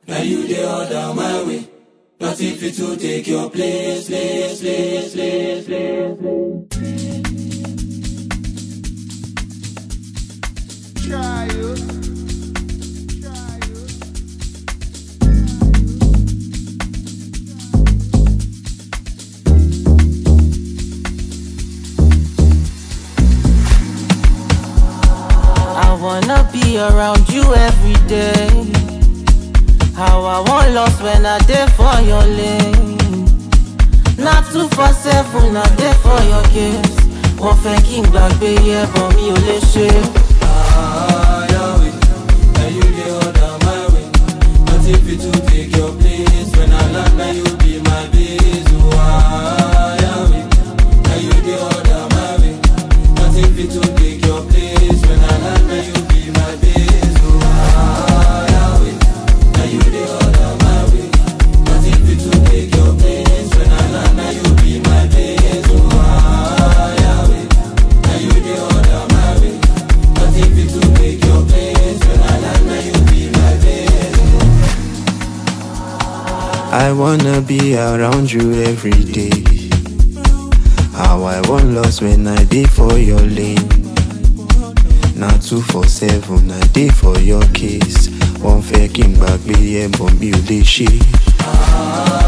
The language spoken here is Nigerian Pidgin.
Now you the order my way. Nothing fit to take your place, place, place, place, place. Try you. Try you. I wanna be around you every day. How I want lost when I there for your lane. Not two for seven, I there for your case. Wọ́n fẹ́ kí n gbàgbé yẹ bọ̀ mi ò lè ṣe. Ah, Yahweh. Now you the order my way. Nothing fit to take your place. When I land, now you be my base. Oh, ah, Yahweh. Now you the order my way. Nothing fit to take your place. When I land, now you be my base. Oh, ah, Yahweh. Now you the order my way. Nothing fit to take your place. When I land, now you be my base. Oh, ah, Yahweh. Now you the order my way. Nothing fit to take your place. When I land, now you be my base. I wanna be around you every day. How I want lost when I dey for your lane. Now two for seven, I dey for your case. Wọ́n fẹ́ kí n gbàgbé ẹ̀ bọ̀ mi ò lè ṣe. Ah,